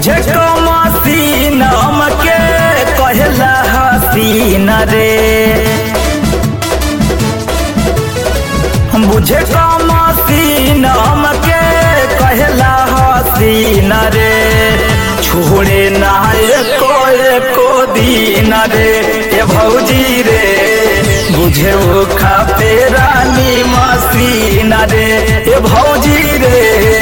बुझे कमसीन हमके कहला हसीन रे बुझे कमसीन हमके कहला हसीन रे छोड़े ना एको एको दिन रे ए भौजी रे बुझे वो खाते रानी मसीन रे ए भौजी रे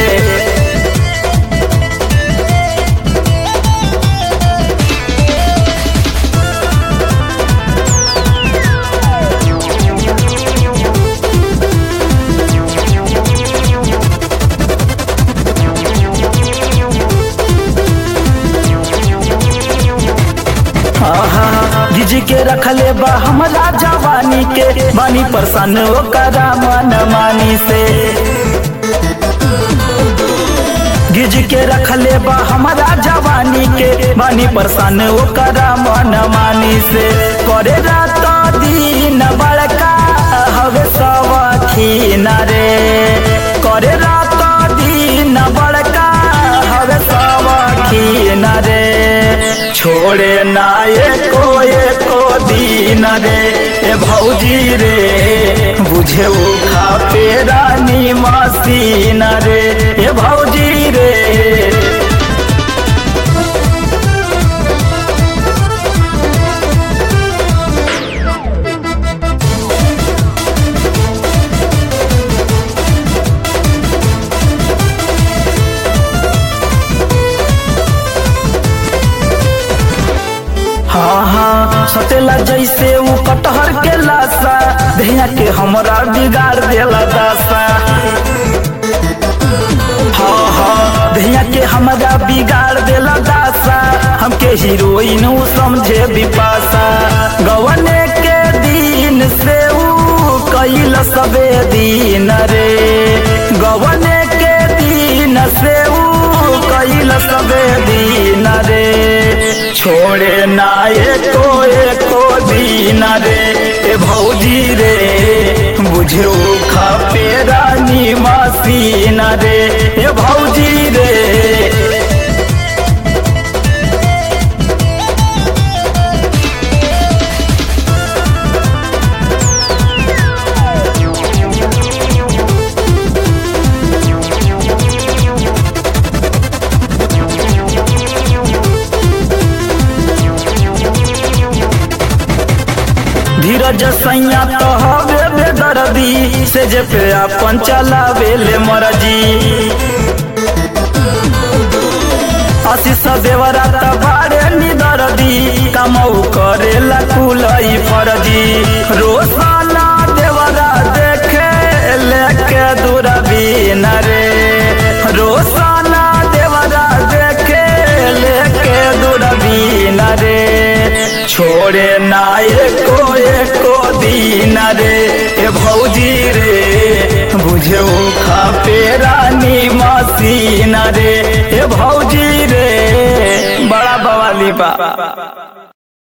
गिजी के रखले बा हमरा जवानी के बानी परसन ओकरा मन मानी से गिज के रखले बा हमरा जवानी के बानी परसन ओकरा मन मानी से करे रात दिन बड़का हवे सवखीन रे करे रात दिन बड़का हवे सवखीन रे छोड़े ना एको एको दिन रे ए भौजी रे बुझे वो खापे रानी मसीन रे ए भौजी रे हाँ हाँ सतेला जैसे ऊ कटहर के लाशा भैया के हमरा बिगाड़ देला दासा हाँ हाँ भैया के हमरा बिगाड़ देला दासा हमके हीरोइन ऊ समझे बिपासा गवने के दिन से ऊ कैल सबे दिन रे गवने के दिन से ऊ कैल सबे दिन रे छोड़े ना एको एको दिन रे ए भौजी रे बुझे खापे रानी मसीन रे ए भौजी रे धीरज सैया तो हवे बेदर्दी से जे पे अपन चलावे ले मरजी आशीष देवरा तबारे निदर्दी कमऊ करे लकुलई फरजी रोसाना देवरा देखे लेके दूरबीन रे रोसाना देवरा देखे लेके दूरबीन रे छोड़े ना एको एको दिन रे ए भौजी रे बुझे खापे रानी मसीन रे ए भौजी रे बड़ा बवाली बा